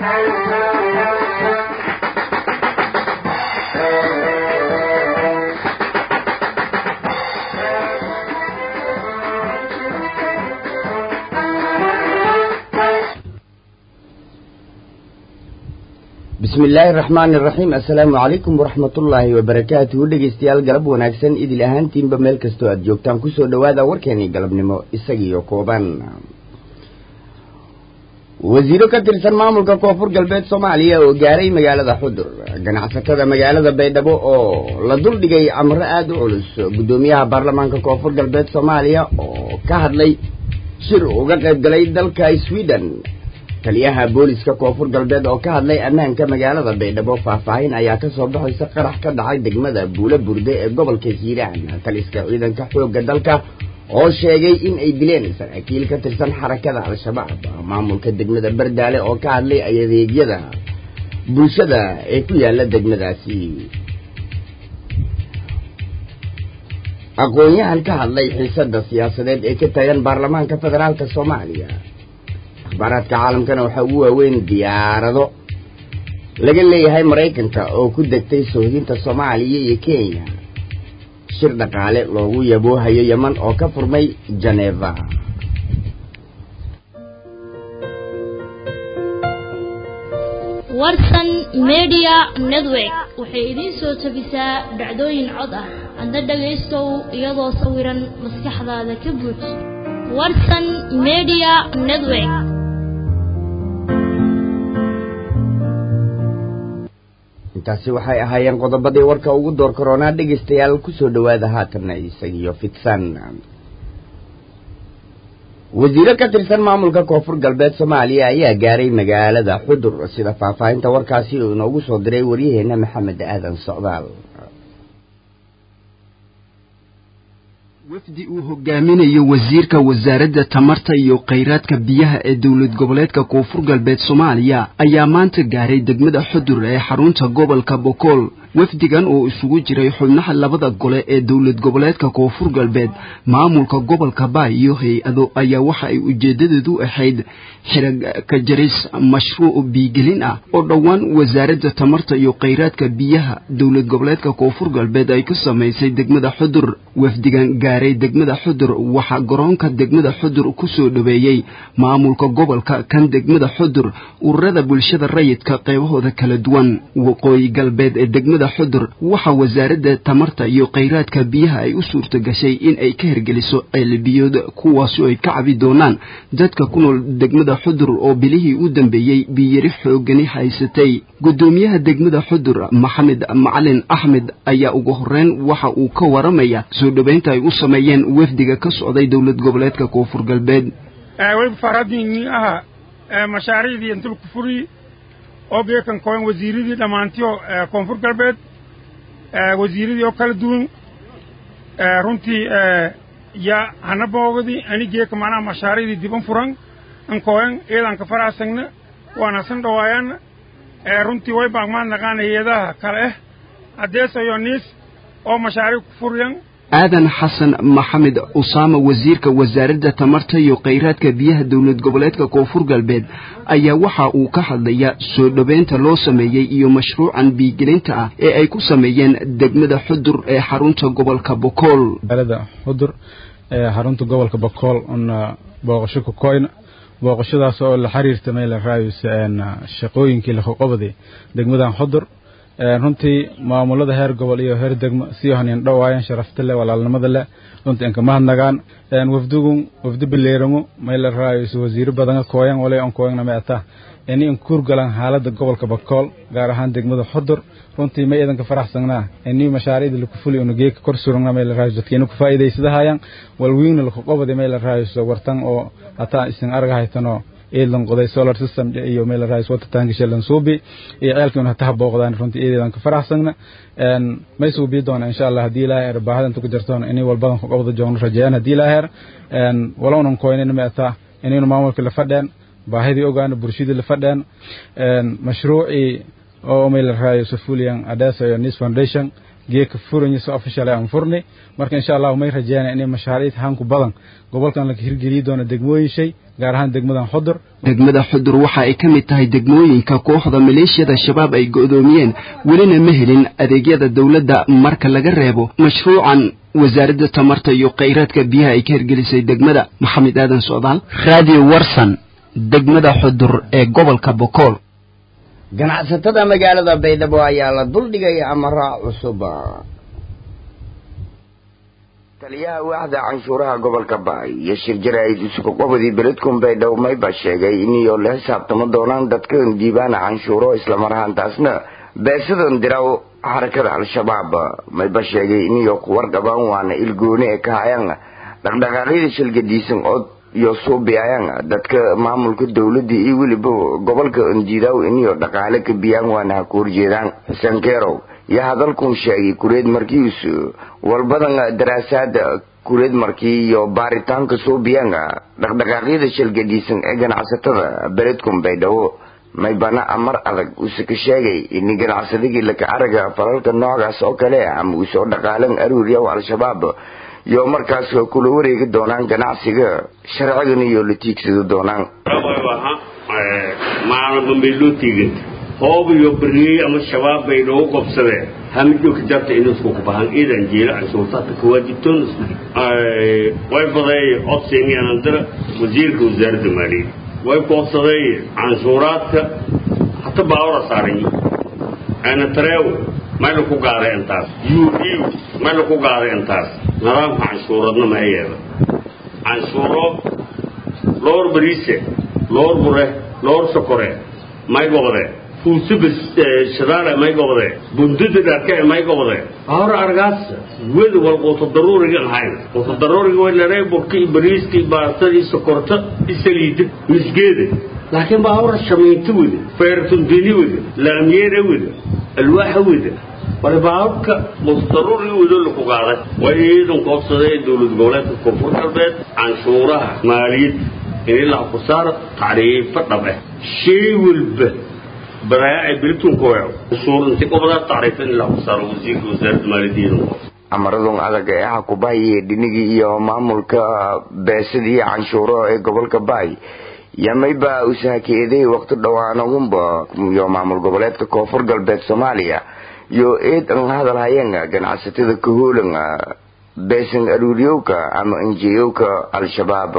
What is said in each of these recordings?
bismi illaahi araxmaani iraxiim assalaamu calaykum waraxmatullaahi wabarakaatuhu dhegeystayaal galab wanaagsan idil ahaantiinba meel kastoo aad joogtaan kusoo dhowaada warkeenii galabnimo isagiiyo kooban wasiiro ka tirsan maamulka koonfur galbeed soomaaliya oo gaaray magaalada xudur ganacsatada magaalada baydhabo oo la duldhigay amro aada u culus guddoomiyaha baarlamaanka koonfur galbeed soomaaliya oo ka hadlay shir uga qayb galay dalka sweden taliyaha booliska koonfur galbeed oo ka hadlay ammaanka magaalada baydhabo faahfaahin ayaa ka soo baxaysa qarax ka dhacay degmada buulo burde ee gobolka hiiraan taliska ciidanka xoogga dalka oo sheegay in ay dileen saraakiil ka tirsan xarakada al-shabaab maamulka degmada bardaale oo ka hadlay adeegyada bulshada ee ku yaala degmadaasi aqoon-yahan ka hadlay xiisada siyaasadeed ee ka taagan baarlamaanka federaalka soomaaliya akhbaaraadka caalamkana waxaa ugu waaweyn diyaarado laga leeyahay maraykanka oo ku degtay soohdinta soomaaliya iyo kenya shir dhaqaale loogu yaboohayo yeman oo ka furmay jeneva warsan media network waxay idiin soo tabisaa dhacdooyin cod ah adna dhagaystow iyadoo sawiran maskaxdaada ka buuj warsan media network intaasi waxay ahaayeen qodobadii warka ugu door koronaa dhegaystayaal kusoo dhowaada haatanna isagiyo fidsan wasiiro ka tirsan maamulka koonfur galbeed soomaaliya ayaa gaaray magaalada xudur sida faahfaahinta warkaasi uu inoogu soo diray waryaheena maxamed aadan socdaal wafdi uu hogaaminayo wasiirka wasaaradda tamarta iyo khayraadka biyaha ee dowlad goboleedka koonfur galbeed soomaaliya ayaa maanta gaaray degmada xudur ee xarunta gobolka bokool wafdigan oo isugu jiray xubnaha labada gole ee dowlad goboleedka koonfur galbeed maamulka gobolka baay iyo hay-ado ayaa waxa ay ujeedadeedu ahayd xirag ka jaris mashruuc biigelin ah oo dhowaan wasaaradda tamarta iyo khayraadka biyaha dowlad goboleedka koonfur galbeed ay ku samaysay degmada xudur wafdigan gaaray degmada xudur waxaa garoonka degmada xudur ku soo dhoweeyey maamulka gobolka kan degmada xudur ururada bulshada rayidka qaybahooda kala duwan waqooyi galbeed ee degmada xudur waxaa wasaaradda tamarta iyo khayraadka biyaha ay u suurto gashay in ay ka hergeliso ceelbiyood kuwaasi ay ka cabi doonaan dadka ku nool degmada xudur oo bilihii u dambeeyey biyari xoogani haysatay guddoomiyaha degmada xudur maxamed macalin axmed ayaa ugu horeyn waxa uu ka waramaya soo dhoweynta ay u sameeyeen wafdiga ka socday dowlad goboleedka koonfur galbeed mashaariicdii intulku furi oo geekan koen wasiiradii dhammaantiyo koonfur galbeed wasiiradii oo kala duwan runtii ya hana boogadi ani geeka macnaha mashaariicdii diban furan an koen eedan ka faraasagna waana san dhawaayaana runtii way baagmaan naqaan hay-adaha kale ah adeesayo niis oo mashaariic ku furiyan aadan xasan maxamed usaama wasiirka wasaaradda tamarta iyo khayraadka biyaha dowlad goboleedka koonfur galbeed ayaa waxa uu ka hadlayaa soo dhoweynta loo sameeyey iyo mashruucan biigelinta ah ee ay ku sameeyeen degmada xudur ee xarunta gobolka bokool magaalada xudur ee xarunta gobolka bokool una booqasho ku koyna booqashadaas oo la xiriirta meel raayus shaqooyinkii la qoqobday degmadan xudur runtii maamulada heer gobol iyo heer degmo sii hanin dhawaayeen sharafta leh walaalnimada leh runtii inka mahadnagaan wafdigun wafdi bileeramo mayla raayis wasiiro badan kooyan walay on kooyana ma ata ini in kuurgalan xaalada gobolka bakool gaar ahaan degmada xudur runtii may idanka faraxsanaa ini mashaariicda laku fuli una geeka kor surugna mayla raayis dadkiina ku faa'iidaysadahayaan walwiigna laku qobadi mayla raayis wartan oo hataa isin arga haytanoo eedlan qoday solar system iyo meel raayis wata taangi shelan suubi iyo ceelkiina hata booqdaan runtii eedeedan ka faraxsagna een may suubi doona insha Allah hadii ilaahay arbaaxada inta ku jirtoon inay walbadan ku qabdo joogno rajayaan hadii ilaahay een walownan koynina ma ata inaynu maamulka la fadheen baahidii ogaana bulshadii la fadheen een mashruuci oo meel raayis fuliyan adasa iyo nis foundation geeka furanya soo official aan furnay marka insha allah may rajeynaa inay mashaariic hanku badan gobolkan la hirgeliyi doono degmooyin shay gaar ahaan degmadan xudur degmada xudur waxa ay ka mid tahay degmooyinka kooxda maleeshiyada shabaab ay go'doomiyeen welina ma helin adeegyada dowladda marka laga reebo mashruucan wasaaradda tamarta iyo khayraadka biyaha ay ka hirgelisay degmada maxamed aadan socdaal radio warsan degmada xudur ee gobolka bokool ganacsatada magaalada baydhabo ayaa la duldhigay amara cusub taliyaha waaxda canshuuraha gobolka baay iyo shir jaraa'id isugu qabadii beledkun baydhabo mayba sheegay iniyo la xisaabtamo doonaan dadkan diibaana canshuuro islamar ahaantaasna beesadan diraw xarakada al-shabaab mayba sheegay iniyo kuwarqabaan waana ilgooni ee ka hayaan dhaqdhaqaaqyada shilgadiisan oo iyo suubiayaan dadka maamulka dowladda iyo weliba gobolka ondiidaw iniyo dhaqaale ka biyaan waana ha ku horjeedaan xuseen keerow iyo hadalkun sheegay kureed markiis walbadan daraasaada kureed markii iyo baaritaanka suubiyaan dhaqdhaqaaqyada shilgadiisan ee ganacsatada beledkun baydhabo maybana amar adag uuse ka sheegay ini ganacsadagii laka araga falalka noocaas oo kale ama uu soo dhaqaalan aruuriyaw al-shabaab iyo markaas kula wareegi doonaan ganacsiga sharcigan iyo la tiigsado doonaan maalma bay loo tiiganta hoob iyo bariyey ama shabaab bay noogu qobsadeen hamijoogka jarta inusku kubahan iidan jiila canshuurtaadka kawaajibtoon way baday codsiiniyandira wasiirka wasaaradda maaliyadda way koobsaday canshuuraadka hata baawra saaran ana tareew mayla ku gaaday intaas u u mayla ku gaaday intaas nidaamka canshuuradna ma yeela canshuuro loor bariise loor bure loor sokore may gobode fuusuba shadaale may gobode bundada dharke may gobode ahora argaas weda wal quuto daruuriga ahayn quuto daruuriga way laree burka iyo bariiska iyo baastada iyo sokorta iyo saliida misgeeda laakiin baa ahora shamiinto weda feertundini weda laamyeera weda alwaaxa weda wala baabka mustaruuri wado laku qaaday way iidan koobsaday dowlad goboleedka koonfur galbeed canshuuraha maaliyad in ilaa ku saar tacriifo dhab ah shay walba baraaci biltunkoyo canshuur inti qobada tacriifo in ilaa ku saaro wasiirka wasaaradda maaliyadda iidan amaradun adag ee ah kubahay dhinigii iyo maamulka beesadii canshuuro ee gobolka baay yamayba usahakeeday waqti dhowaanagunba iyo maamul goboleedka koonfur galbeed soomaaliya iyo eed an hadal hayeen ganacsatada kahoolan beesan aruuriyowka ama injiyowka al-shabaab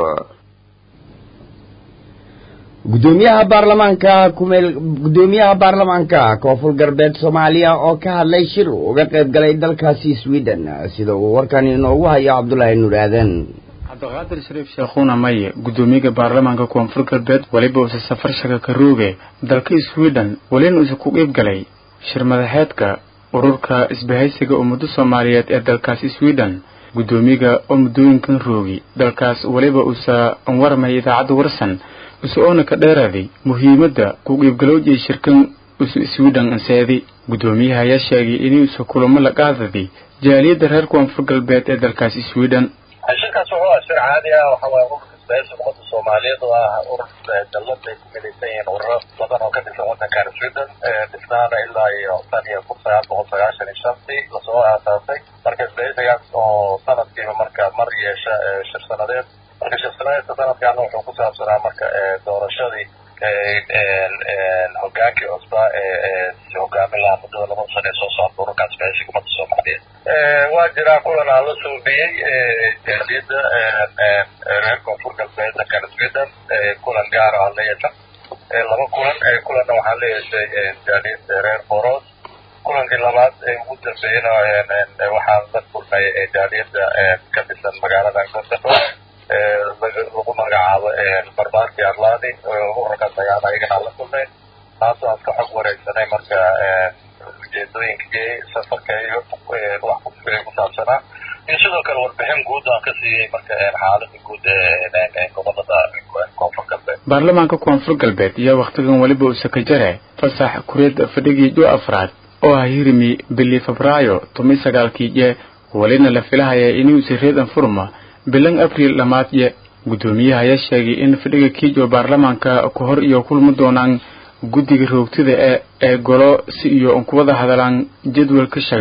gudoomiyaha baarlamaanka kumeel gudoomiyaha baarlamaanka koonfur galbeed soomaaliya oo ka hadlay shir uga qayb galay dalkaasi sweden sida uu warkan inoogu hayo cabdulaahi nuur aadan cabdiqaadir shariif sheekhuuna maye gudoomiyaha baarlamaanka koonfur galbeed weliba uuse safar shaka ka rooge dalka sweden welina uuse ku qeyb galay shir madaxeedka ururka isbahaysiga ummado soomaaliyeed ee dalkaas sweden gudoomiyaga oo muddooyinkan roogi dalkaas weliba uusa warmay idaacadda warsan use oona ka dheeraaday muhiimadda ku qiibgalowjay shirkan usu sweden anseedi gudoomiyaha ayaa sheegay inuusa kulamo la qaadaday jaaliyadda reer koonfur galbeed ee dalkaas sweden shirkaas wuxuu ah shir caadi ah waxa waaye ururka isbahaysiga ummadda soomaaliyeed oo ah urur dallad ay ku midaysan yihiin ururo badan oo ka dhisan waddankan sweden dhisnaana ilaa iyo tan iyo kun sagaal boqol sagaashan iyo shantii lasoo aasaasay marka isbahaysigaas oo sanadkiiba marka mar yeesha shir sanadeed marka shir sanadeedka sanadkaana wuxuu ku saabsanaa marka doorashadii hogaankii cusbaa ee hogaamin lahaa muddada laba sano ee soo socda ururka isbahaysiga ummadda soomaaliyeed waa jiraa kulan aan la suubiyey jaaliyadda reer koonfur galbeed dalkan sweden kulan gaar aan la yeesha laba kulan kulanna waxaan la yeeshay jaaliyadda reer boros kulankii labaad ee ugu dambeeyena waxaan la kulmay jaaliyadda ka dhisan magaalada gondado lagu magacaabo barbaarkii arladi ururkaas ayaan ayagana la kulmay taasoo aan ka xog wareegsanay marka ujeedooyinkii safarka iyo wax ku saabsanaa iyo sidoo kale warbixin guud aan ka siiyey marka xaalada guud ee gobolada koonfur galbeed baarlamaanka koonfur galbeed iyo wakhtigan weliba uu sakajare fasax kureed fadhigii jo afraad oo ah hirimi bili febraayo toban sagaalkii je welina la filahaya inuusa reedan furma bilan abriil dhammaadye guddoomiyaha ayaa sheegay in fadhiga kiijo baarlamaanka ku hor iyo kulmi doonaan guddiga roogtida ee ee golo si iyo kuwada hadalaan jadwalka shaga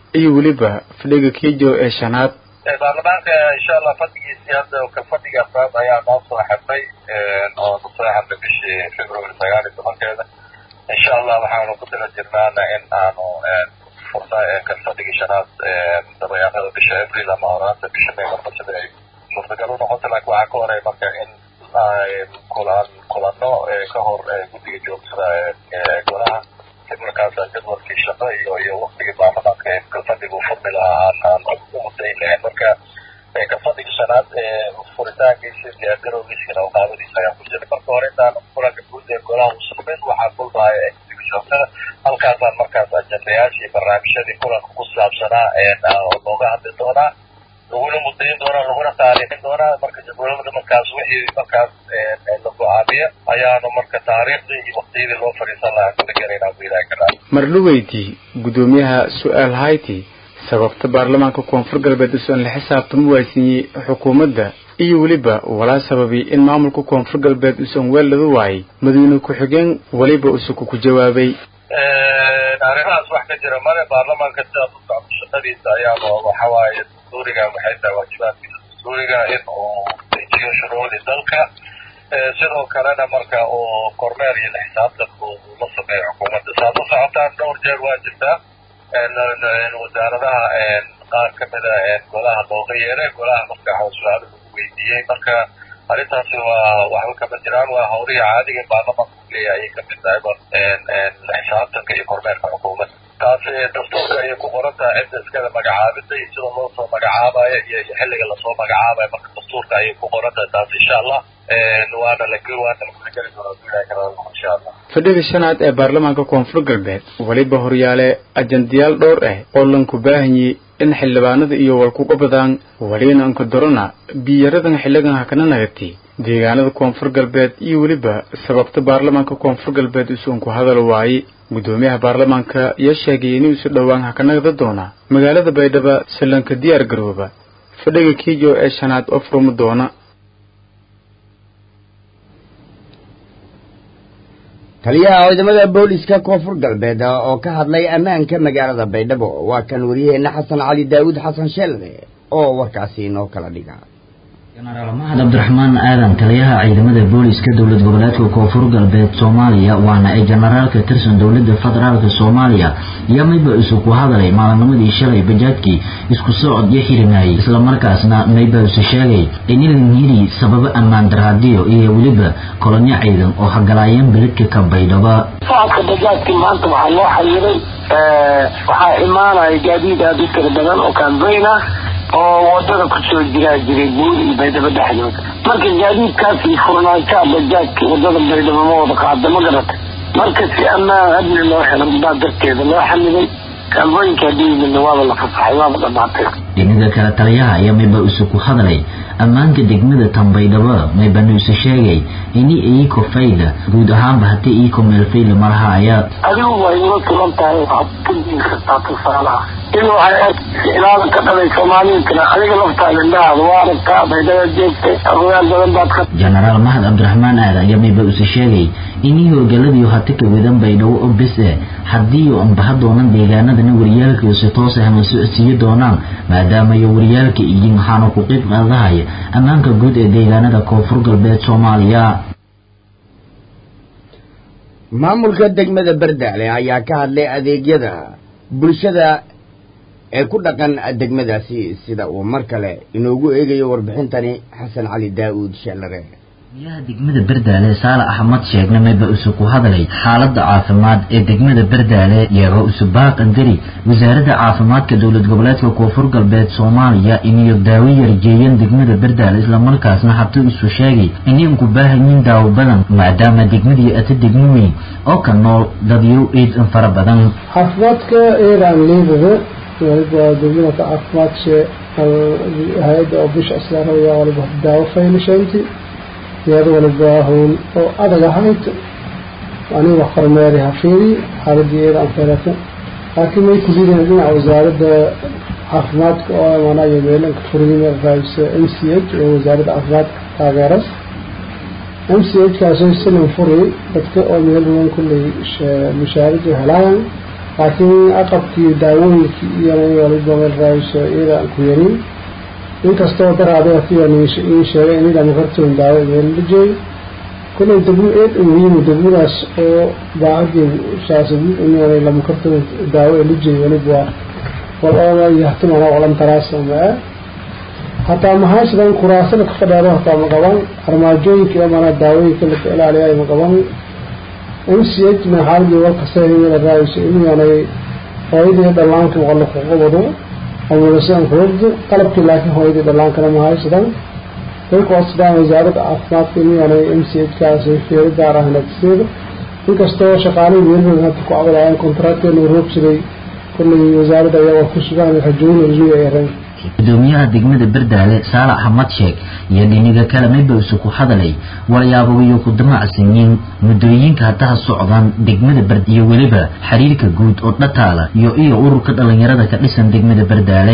iyo weliba fadhiga kijo ee shanaad baarlamaanka insha allah fadhigiisii hadda ka fadhiga afraad ayaa noo soo xirnay oo ku soo xirnay bishii february sagaal iyo tobankeeda insha allah waxaanu ku tala jirnaana in aanu fursa ka fadhigii shanaad dabayaaqada bisha april ama horaanta bisha may marka sida ay suurtagal u noqoto laakiin waxaa ka horay marka in kulan kulano ka hor guddiga joogtada ee golaha markaas jadwalkii shaqo iyo iyo waktigii baarlamaanka ee kalfadhigu furmi lahaa aan aan u mudayn lahayn marka kalfadhiga shanaad furitaankiisa diyaargarowgiisina oo qaadadiisa ayaa ku jiray marka hore intaan kulanka guud ee golaha u sugmin waxaa kulmaya guddiga joogtada halkaasaan markaas ajendayaashii barnaamijyadii kulanka ku saabsanaa looga hadli doonaa laguna mudayin doonaa laguna taariikhin doonaa marka jadwalada markaas wixii markaas la go-aamiya ayaanu marka taariikhdii iyo waktiyadii loo fadhiisan lahaa kula gelaynaa bu ilahi karaa mardhuweydii guddoomiyaha su-aal hayti sababta baarlamaanka koonfur galbeed usan la xisaabtama waaysiiyey xukuumadda iyo weliba walaa sababi in maamulka koonfur galbeed usan weel laga waayay madaxweyne ku-xigeen weliba usuku ku jawaabay arrimahaas wax ka jira male baarlamaanka sidaas u socdo shaqadiisa ayaaba waxawaaye dastuuriga waxay tahay waajibaadkiisa dastuuriga in uu dejiyo shuruucdii dalka sidoo kalena marka uu kormeer iyo la xisaabtan uu la sameeyo xukuumadda saad u socotaan dhowr jeer waa jirtaa wasaaradaha qaar kamida golaha looga yeeray golaha marka su-aalo lagu weydiiyey marka arrintaasi waa waxba kama jiraan waa hawlihii caadiga baarlamaanka uleeya ayay kamid tahay la xisaabtanka iyo kormeerka xukuumadda taasi dastuurka ayay ku qoran tahay cidda iskada magacaabida iyo sida loo soo magacaabayo iyo xilliga lasoo magacaabayo marka dastuurka ayay ku qoran tahay taasi insha allah waana la waana lakageli doonaa insha allah fadhiga shanaad ee baarlamaanka koonfur galbeed weliba horyaale ajandayaal dhowr ah oo lanku baahanyey in xildhibaanada iyo walkuga badaan welina anka dorona biyaradan xilligan hakana nagatay deegaanada koonfur galbeed iyo weliba sababta baarlamaanka koonfur galbeed usuun ku hadal waayey guddoomiyaha baarlamaanka ayaa sheegay in isu dhowaan hakanagda doona magaalada baydhabo sallanka diyaar garooba fadhiga kiijo ee shanaad oo furmi doona taliyaha ciidamada booliska koonfur galbeed oo ka hadlay ammaanka magaalada baydhabo waa kan waryaheena xasan cali daawud xasan sheelde oo warkaasi inoo kala dhiga jenaraal mahad cabdiraxmaan aadan taliyaha ciidamada booliska dowlad goboleedka koonfur galbeed soomaaliya waana ay jenaraal ka tirsan dowlada federaalka soomaaliya iyo mayba isu ku hadalay maalinimadii shalay bajaadkii isku socod iyo xirinayay islamarkaasna mayba isu sheegay inilan yiri sababo ammaan daraadiyo iyo weliba kolonyo ciidan oo hagalaayeen beledka ka baydhaba socodka bajaadkii maanta waxaa loo xayiray waxaa imaanaya gaadiid aada u tira badan oo kaanbayn ah oo wadada kusoo jiraa jiray buur iyo baydhabo dhexdooda marka gaadiidkaasi furnaanshaha bajaajka wadada baydhabo ma wada qaada ma garata marka si ammaan amni loo helo baa darteeda loo xamiday kaambooyinka hadii waaba la fasaxay waaba dhamaatay dhinaga kale taliyaha ayaa mayba isu ku hadlay ammaanka degmada tanbaydhabo maybanu isu sheegay ini iiko fayla guud ahaanba haddii iiko meel fayla malaha ayaa adigu waa inoo tulan tahay waxaad ka diin kartaa tusaalaha in waxay ilaalan ka dhalay soomaaliya kale adiga laftaada indhahaada waa aragtaa baydhaba joogtay ogayaal badan baad ka jenaraal mahad cabdiraxmaan aadan ayaa mayba isu sheegay inii hoogaladiiyo hati ka wadan baydhabo oo bes eh haddii anbaha doonan deegaanadana waryaalka si toos ahna socodsiiyo doonaan maadaama iyo waryaalka iyo waxaana ku qeyb qaadahaya ammaanka guud ee deegaanada koonfur galbeed soomaaliya maamulka degmada bardaale ayaa ka hadlay adeegyada bulshada ee ku dhaqan degmadaasi sida uu mar kale inoogu eegayo warbixintani xasan cali daa'uud sheelare gudoomiyaha degmada bardaale saale axmed sheegne mayba isu ku hadlay xaalada caafimaad ee degmada bardaale iyagoo isu baaqandari wasaaradda caafimaadka dowlad goboleedka koonfur galbeed soomaaliya iniyo daawo yarjeeyeen degmada bardaale islamarkaasna habtuu isu sheegay inay ugu baahanyiin daawo badan maadaama degmadii ata degmo weyn oo ka nool dadyo ciid fara badan caafimaadka eedaan leedahay waliba degmada caafimaadka hay-adda oo bisha islaamaya waliba daawo faylashaynti iyada waliba hawl oo adag ahayd aniga kormeeri hafiiri xaaladii iyada aan feerata laakiin may ku liidayn dhinaca wasaaradda caafimaadka oo imaanayo meelanka furiyime raaysa m c h oo wasaaradda caafimaadka taageeras m c h kaasoo silan furi dadka oo meel badan kulley mushaaradu helayaan laakiin aqabkii daawooyinkii iyo waliba meel raayso iyada aan ku yarin inkastoo daraadatiyan ii sheegay in idama kartoon daawo meella jooy kullay degmo eed muhiimu degmadaas oo baacadii shaasadi inaanay lama kartoon daawo ee la jeey waliba wal ooma yahtimana walan taraasama hataa maxaasidan kuraasada ka fadheero hataa ma qaban armaajooyinka iyo mana daawooyinka laka ilaaliyaay ma qaban m c h na xaaladii walkasahimada raayso inaanay hooyadii dhallaanka waqala ku qabado amulasidan kuwagdo qalabkii laakiin hooyadii dhallaankana ma haysadan dalku sidaan wasaaradda caafimaadka inaanay m c h kaasi fiiro gaar ah natiseeda inkastoo shaqaalihii weerarka hadda ku cabadayaan kontraakteena roogsaday kullay wasaaradda ayaa waa ku sugaan rajooyin rajooy ay rayn gudoomiyaha degmada berdaale saalax axmed sheeg iyo dhiniga kale mayba isu ku hadalay walyaabaiyo ku damacsanyiin muddooyinka haddaha socdaan degmada berd iyo weliba xiriirka guud oo dhataala iyo iyo ururka dhalinyarada ka dhisan degmada berdaale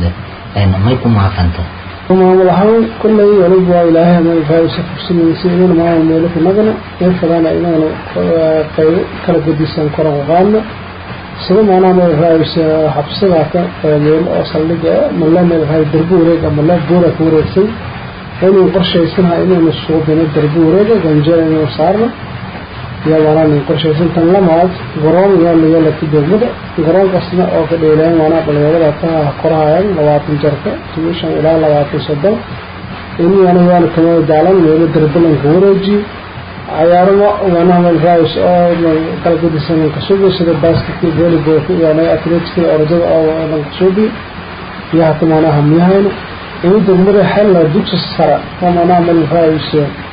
may ku maaqanta maamul ahaan kullay waliba waa ilaahay ama raayisa fursanaysa inayna maamul meelo ku nagana meel fadana inaanu qaybo kala gedisan koran u qaadno sida maanaa meel raayisa xabsadaaka meel oo saldhiga male meel raay darbi wareega male buura ka wareegsan inuu qorshaysanaha inaynu suudino darbi wareega ganjeel inaynu saarno iyo maanaa nin qorshaysan tan lamaad garoon yaa laga laki degmada garoonkaasna oo ka dheelayaan maanaa dhalinyarada ka korahayaan labaatan jarka shan ilaa labaatan soddon inyaana yaana kamada daalan meelo darbilanka wareejiyo cayaaramo maanaha meel raayis oo kala gedisan kasubi sida basketkii volleyballka iyo atleticska orodada oo dhan kasubi iyo hata maanaha miyahayna ini degmada xella dugsi sare oo maanaha meel raayis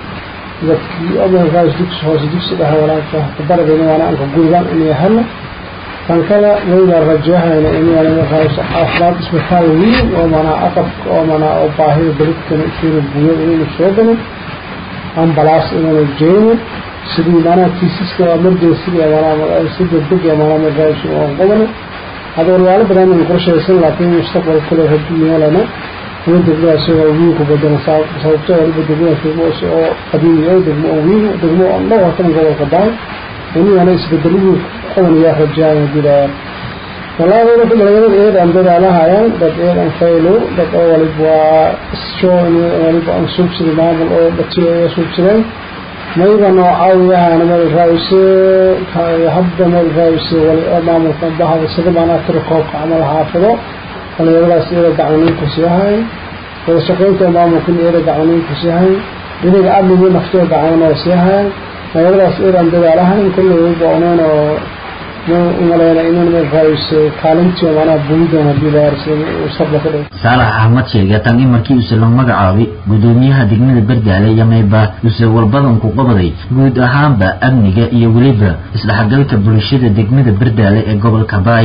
dadkii oo meel raayis dugsi hoose dugsi dhexe walaaka kabaradayna maanaa anka guudaan inay hella tan kale wayna rajahayna inyaana meel raayis caafimaad isbitaal weyn oo maanaha aqabka oo maanaha oo baahida beridkana keena buuyo inaynu soo galin ambalaas inaanu jeeno sidii maanaha kiisaska emergencyga maanaha si degdeg ee maanaha meelraayis aan qobana hada waryaalo badan aan qorshaysan laakiin mustaqbal kale hadii yeelana in degmadaas oo wiinku badana sababtoo waliba degmadaas degmoos oo qadiimi oo degmo oo wiin degmo oo dhow hatan gobolka baay inayana isbedelihii qabanaya rajaan hadii la والله أنا في الغرب إيه عم بدي على هايان بس إيه عم فايلو بس أول بوا شو إني أول بوا أم سوق سري ما بقول أو بتشي أي سوق سري ما يبغى نوعاوية أنا ما الرئيس يحب ما الرئيس ولا ما ممكن بها بس إذا ما نتركه عمل حافظه أنا يبغى سير دعوني كسيهاي ولا شقيت ما ممكن إيه دعوني كسيهاي إذا قبل ما نفتح دعونا وسيهاي ما يبغى سير عم بدي على هاي كله يبغى أنا umaleyna inaan meel raayis kaalintii maanaa bulidan hadii la sabla ka dhig saalax axmed sheege tan in markii use la magacaabay gudoomiyaha degmada berdaale iyo mayba use walbadan ku qabaday guud ahaanba amniga iyo weliba isdhexgalka bulshada degmada berdaale ee gobolka baay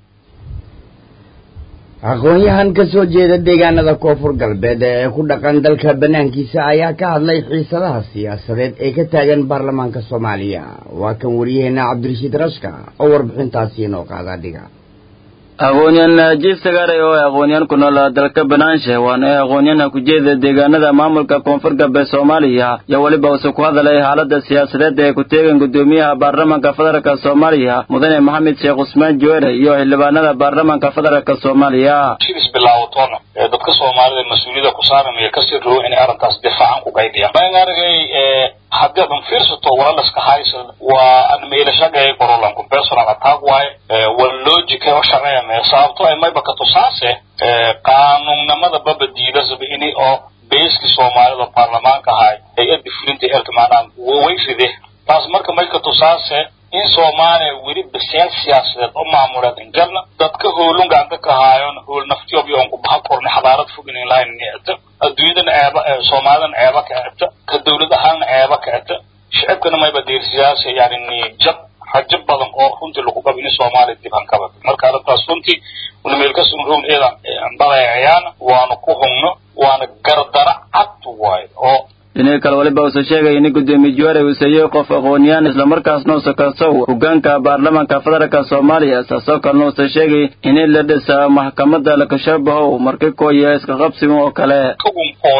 aqoon-yahan ka soo jeeda deegaanada koonfur galbeed ee ku dhaqan dalka banaankiisa ayaa ka hadlay xiisadaha siyaasadeed ee ka taagan baarlamaanka soomaaliya waa kan wariyaheena cabdirashiid rashka oo warbixintaasi inoo qaada dhiga aqoonyahan jiif sagaray oo aqoonyahan ku nool dalka banaanshe waana ee aqoonyahan ku jeeda deegaanada maamulka koonfur galbeed soomaaliya iyo weliba use ku hadalay xaalada siyaasadeed ee ku teegan gudoomiyaha baarlamaanka federaalk soomaaliya mudane maxamed sheekh cusmaan joere iyo xildhibaanada baarlamaanka federaalk soomaaliya shibis bilaawatoona ee dadka soomaalida mas-uuliyada ku saaramaya kasii rabo inay arrintaas difaacan ku qaydiyaan maan aragay haddii adan fiirsato walalaska haysan waa an meelashagay qorolanku personal attack waaye waa logica oo shaqeynaya sababto ay mayba ka tusaase qaanuunnimada baba diidasaba ini oo beeski soomaalida baarlamaanka ahay hay-adda fulinta eerka maanaa way ride taas marka may ka tusaase in soomaaliya weli baseel siyaasadeed oo maamuleed injarna dadka hoolun gacanta ka haayon hool naftiyob yoon ku baha korna xadaarad fog inin lahayn nicta adduunyadan ceeba soomaalidan ceeba ka cebta ka dawlad ahaanna ceeba ka cebta shicibkana mayba deersiyaasa yani niyajab rajo badan oo runtii lagu qabo in soomaaliya dib hankabad marka arrintaas runtii una meelkasun rown eedan badayacayaana waanu ku hungno waana gardara cad waayo oo dhinii kale waliba uuse sheegay in gudoomiye juware uu seeyey qof aqooniyaan islamarkaasna use kasow hogaanka baarlamaanka federaalka soomaaliya saasoo kalena uuse sheegay in la dhisa maxkamada lakashabahow marki kooya iska qabsiga oo kale kagum kooyi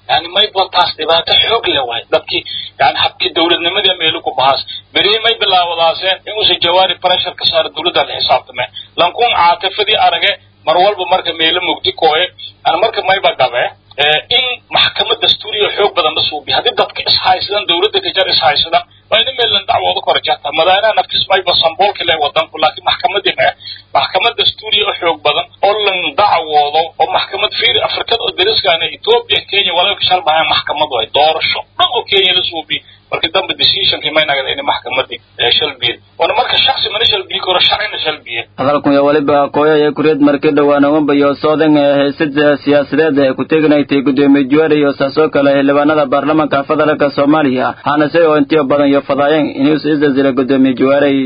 yani mayba taas dhibaato xoog le waay dadkii yani habkii dowladnimadii meelu ku bahaas berihii may bilaawadaaseen inuusa jawaari pressure ka saaro dowladda la xisaabtame lankuun caatifadii arage mar walba marka meelo mugdi kooye yani marka mayba gabe in maxkamad dastuuriya xoog badan la suubiy haddii dadka ishaysadan dowladda kajar ishaysadan waa ina meelan dacwooda kora jarta madaanaha naftiis mayba samboolka leh wadanku laakiin maxkamadii ma maxkamad dastuuriya oo xoog badan oo lan dacwoodo oo maxkamad fiir afrikada oo dariskaana ethiopia kenya walaalka shalbahaan maxkamad way doorasho dhan oo kenya la suubiy markii dambe decisionkii may nagada in maxkamadii shalbiye wana marka shaksi mana shalbiyi karo sharcina shalbiye hadalkan iyo waliba kooya ee kureed markii dhowaan uga bayo soodan ee heysada siyaasadeed ee ku teganaytay gudoomiye juwaari iyo saasoo kale xildhibaanada baarlamaanka federaalka soomaaliya hanase oo intiyo badan iyo fadaayeen inuu isdasila gudoomiye juwaari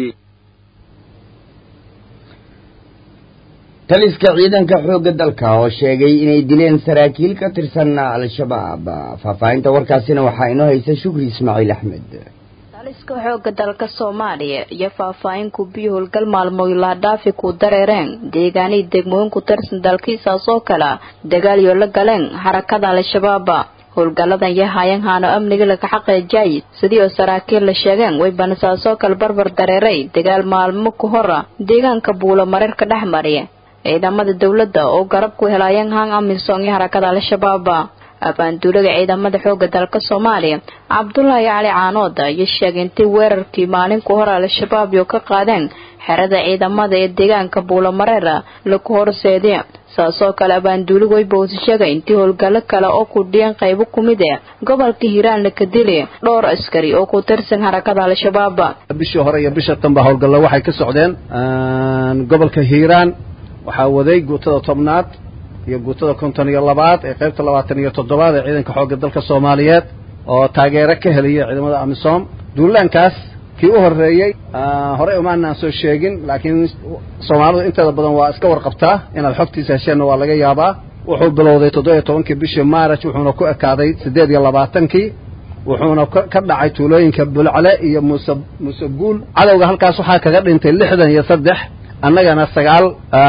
taliska ciidanka xoogga dalka oo sheegay inay dileen saraakiil ka tirsan al-shabaab faahfaahinta warkaasina waxaa inoo haysa shukri ismaaciil axmed taliska xoogga dalka soomaaliya iyo faahfaahin kubiyo howlgal maalmood laadhaafi ku dareereen deegaanihii degmooyin ku tirsan dalkiisaas oo kale dagaalyo la galeen xarakada al-shabaab howlgalladan yahayan haano amniga laga xaqeejay sidii oo saraakiil la sheegeen way banasaasoo kale barbar dareeray dagaal maalmo ka hora deegaanka buulo mareerka dhex mariya ciidamada dowladda oo garab ku helaayeen hang amisom iyo harakada al-shabaab abaanduulaga ciidamada xooga dalka soomaaliya cabdulaahi cali caanood iyo sheegay intay weerarkii maalinku hore al-shabaab iyo ka qaadeen xerada ciidamada ee deegaanka buulamareer laku horseediya saasoo kale abaanduuligu way bowsi sheegay intii howlgallo kale oo ku dhiyeen qaybo kumid ee gobolka hiiraan la kadili dhowr askari oo ku tirsan harakada al-shabaab bishii hore iyo bisha tanba howlgallo waxay ka socdeen gobolka hiiraan waxaa waday guutada tobnaad iyo guutada konton iyo labaad ee qaybta labaatan iyo toddobaad ee ciidanka xoogga dalka soomaaliyeed oo taageero ka helaya ciidamada amisom duulaankaas kii u horreeyey horey umaanaan soo sheegin laakiin soomaalidu inteeda badan waa iska warqabtaa inaad xogtiisa hesheenna waa laga yaabaa wuxuu bilowday toddoba iyo tobankii bishii maaraj wuxuuna ku ekaaday siddeed iyo labaatankii wuxuuna ka dhacay tuulooyinka bulcle iyo muuse muuse guul cadowga halkaas waxaa kaga dhintay lixdan iyo saddex annagana sagaal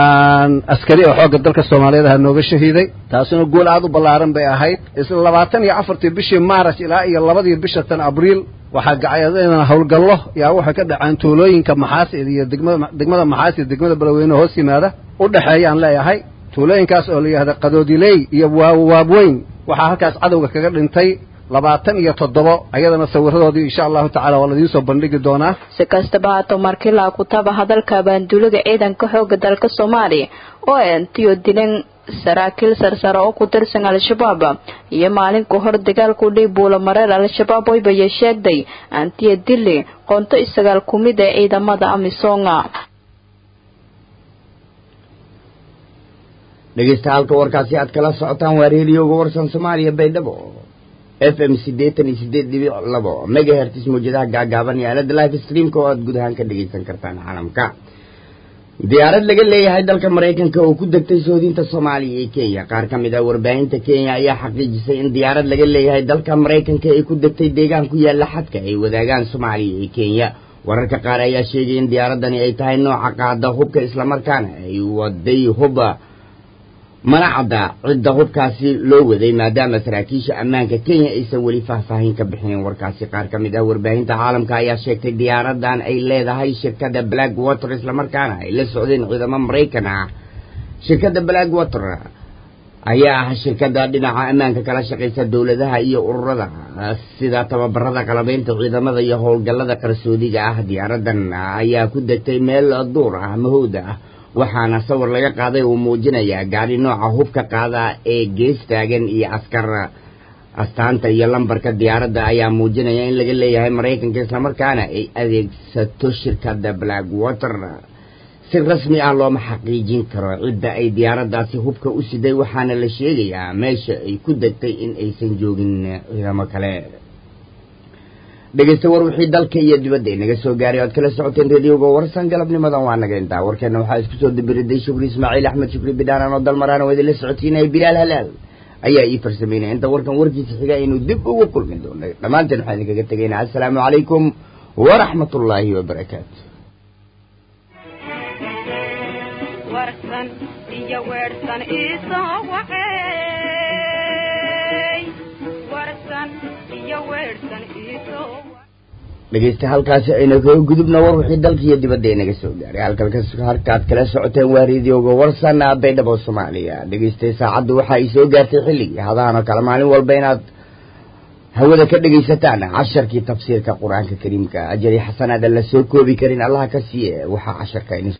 askari oo xoogga dalka soomaaliyeed aha nooga shahiiday taasuna guul aada u ballaaran bay ahayd isla labaatan iyo afartii bishii maaraj ilaa iyo labadii bisha tan abriil waxaa gacayadana howlgallo yaa waxay ka dhaceen tuulooyinka maxaasid iyo degmada degmada maxaas iyo degmada balweyne hoos yimaada u dhexeeyaan leeyahay tuulooyinkaas oo la yidhahda qadoodiley iyo waabweyn waxaa halkaas cadowga kaga dhintay labaatan iyo toddobo ayadana sawiradoodii insha allahu tacala waa ladiin soo bandhigi doonaa si kastaba haato markii laa kutaba hadalka abaanduulaga ciidanka xooga dalka soomaaliya oo entiyo dileen saraakiil sarsare oo ku tirsan al-shabaab iyo maalinku hor dagaalku dhii buula mareer al-shabaab waybaya sheegday antiya dili qoonto isagaal ku mid ee ciidamada amisonga dhegeysta halka warkaasi aad kala socotaan waa reeliyooga warsan soomaaliya baydhabo f m siddeetan iyo siddeed dhibic labo megahertis mawjadaha gaagaaban iyo aalada life streamka oo aada guud ahaan ka dhegaysan kartaan caalamka diyaarad laga leeyahay dalka maraykanka oo ku degtay soodinta soomaaliya iyo kenya qaar ka mid ah warbaahinta kenya ayaa xaqiijisay in diyaarad laga leeyahay dalka maraykanka ay ku degtay deegaan ku yaalla xadka ay wadaagaan soomaaliya iyo kenya wararka qaar ayaa sheegay in diyaaradani ay tahay nooca qaada hubka islamarkaana ay waday huba mana cadda cidda hubkaasi loo waday maadaama saraakiisha ammaanka kenya aysan weli faahfaahin ka bixinin warkaasi qaar ka mid ah warbaahinta caalamka ayaa sheegtay diyaaradan ay leedahay shirkadda black water islamarkaana ay la socdeen ciidamo maraykan ah shirkadda black water ayaa ah shirkadda dhinaca ammaanka kala shaqaysa dowladaha iyo ururada sida tababarada qalabeynta ciidamada iyo howlgallada qarsoodiga ah diyaaradan ayaa ku degtay meel duur ah mahowda ah waxaana sawir laga qaaday uu muujinayaa gaadhi nooca hubka qaada ee gees taagan iyo askar astaanta iyo lambarka diyaaradda ayaa muujinaya in laga leeyahay maraykanka islamarkaana ay adeegsato shirkadda black water si rasmi ah looma xaqiijin karo cidda ay diyaaraddaasi hubka u siday waxaana la sheegayaa meesha ay ku degtay in aysan joogin ciidamo kale dhegeysta war wixii dalka iyo dibadda inaga soo gaaray oad kala socoteen radioga warsan galabnimadan waa naga intaa warkeena waxaa isku soo dabiriday shukri ismaaciil axmed shukri bidhaan oo dalmaraan oo idinla socotiinaya bilaal halaal ayaa ii farsameynaya inta warkan warkiisa xiga aynu dib ugu kulmi doono dhammaanteen waxaan idinkaga tegaynaa assalaamu calaykum waraxmat ullaahi wabarakaatu warsan iyo weersan isoo wacey dhegeysta halkaasi aynu kaga gudubna war wixii dalka iyo dibadda inaga soo gaaray halkalkas halkaad kala socoteen waa reedioga warsan baydhabo soomaaliya dhegeystay saacaddu waxa ay soo gaartay xilligii hadahan oo kale maalin walba inaad hawada ka dhegaysataan casharkii tafsiirka qur-aanka kariimka ajari xasanaada la soo koobi karin allaha ka siiye waxaa casharka